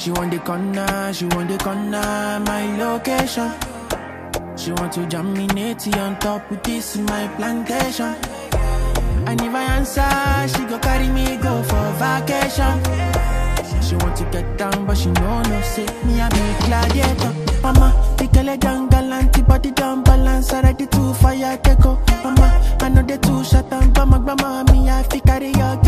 She want the corner, she want the corner, my location. She want to jam me natty on top with this in my plantation. And if I answer, she go carry me go for vacation. She want to get down, but she know no say me I be gladiator. Mama, the girl down galanty, body down balance, already too fire take go. Mama, I know they too shut down, but my grandma me I fi carry your